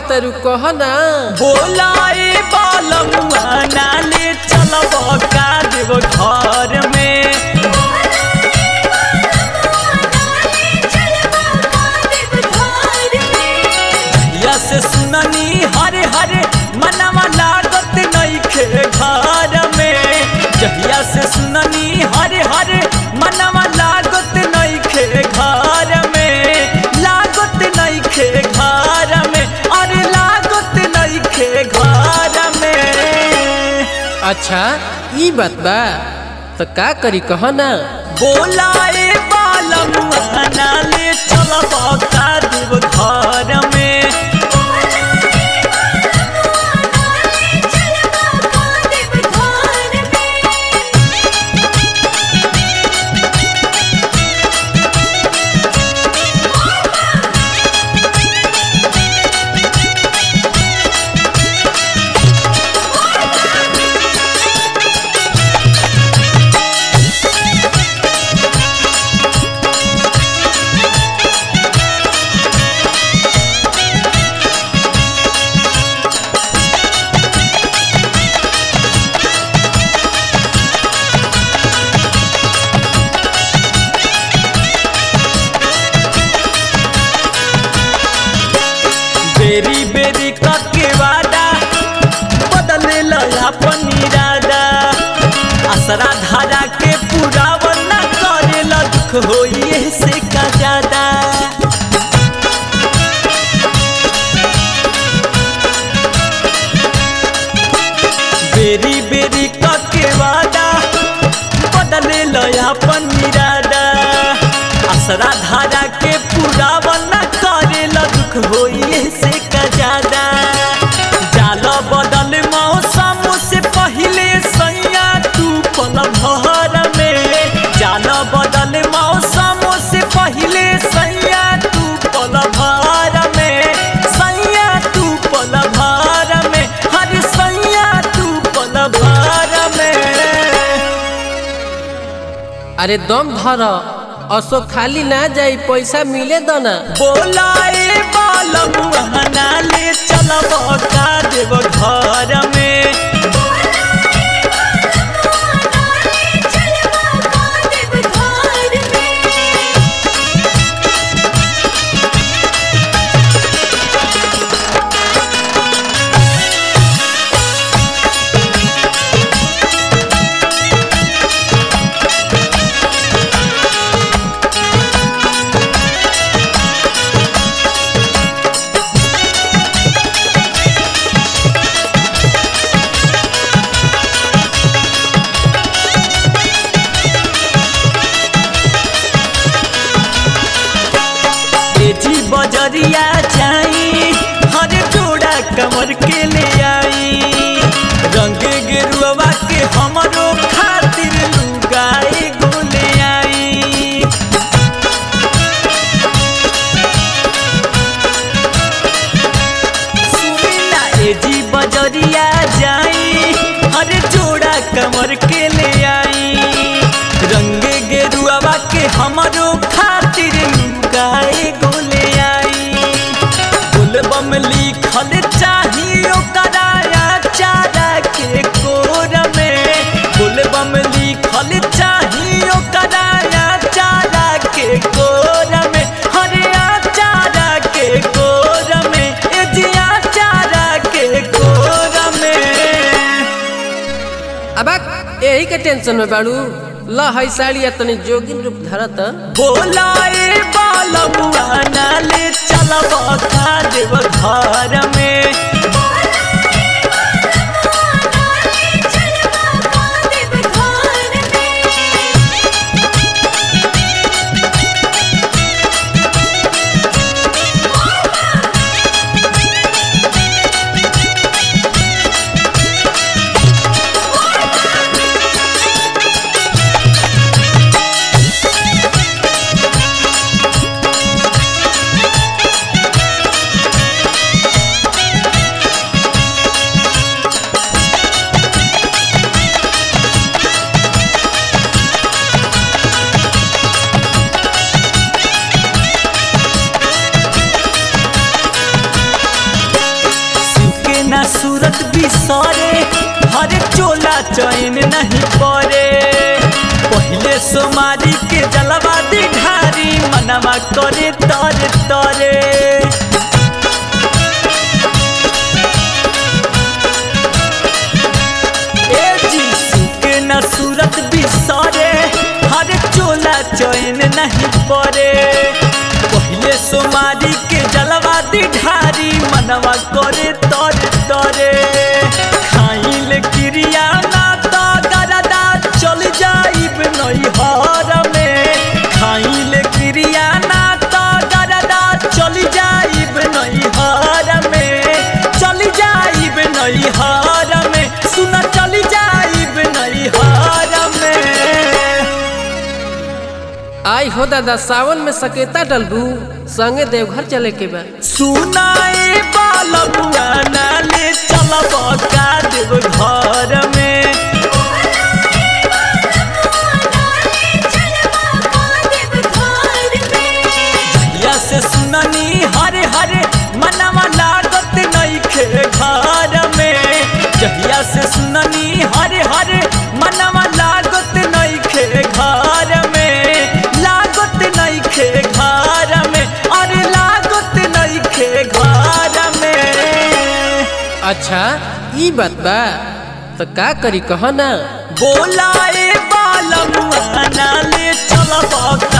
कहतरू कह ना बोलाए बालमुआ नाले चलब का देव घर में या से सुननी हरे हरे मनवा लागत नइखे घर में जहिया से सुननी हरे हरे मनवा लागत नइखे घर में लागत नइखे घर में अरे लागत नइखे घर में अच्छा ई बात बा तो का करी कह ना बोलाए बालमुआ नाले चलब का देव घर में बेरी बेरी कके वादा बदले अपन इरादा असरा धारा के पुरावन न करेला दुख होइए से का ज्यादा बेरी बेरी कके वादा बदले अपन इरादा असरा धारा के पुरावन न करेला दुख होइए से का ज्यादा जाल बदल मौसम से पहले सैया तू पल भर में जाल बदल मौसम से पहले सैया तू पल भर में सैया तू पल भर में हर सैया तू पल भर में अरे दम धर असो खाली ना जाई पैसा मिले दो ना बोलाए बालमुआ नाले चलब का देव घर में तेजी बजरिया जाई हर जोड़ा कमर के ले आई रंग गेरुआ के हमरो खातिर लुगाई गोले आई सुनीला एजी बजरिया जाई हर जोड़ा कमर के ले आई रंग गेरुआ के हमरो खातिर लुगाए गोले आई बोलबम लिखल चाहिए कराया चारा के कोर में बोलबम लिखल चाहिए कराया चारा के कोर में हरिया चारा के कोर में एजिया चारा के कोर में अब यही के टेंशन में बाड़ू ल है साड़िया तनी जोगिन रूप धरत बोलाए बालमुआ नाले चलब का देव घर में चैन नहीं परे पहले सोमारी के जलवा दिघारी मनवा करे तरे तरे ए जीसू के न सूरत बिसरे हर चोला चैन नहीं परे पहले सोमारी के जलवा दिघारी मनवा करे तरे तरे खाइल क्रिया ना तो गरदा चल जाइब नैहर में खाइल क्रिया ना तो गरदा चल जाइब नैहर में चल जाइब नैहर में सुन चल जाइब नैहर में आई हो दादा सावन में सकेता डलबू संगे देवघर चले के बा सुनाए बालमुआ नाले चलब का देव घर में जहिया से सुननी हरे हरे मनवा लागत नहीं खे घर में जहिया से सुननी हरे हरे मनवा लागत नहीं खे घर में लागत नहीं खे घर में अरे लागत नहीं खे घर में अच्छा ई बात बा तो का करी कह ना बोलाए बालमुआ नाले चलब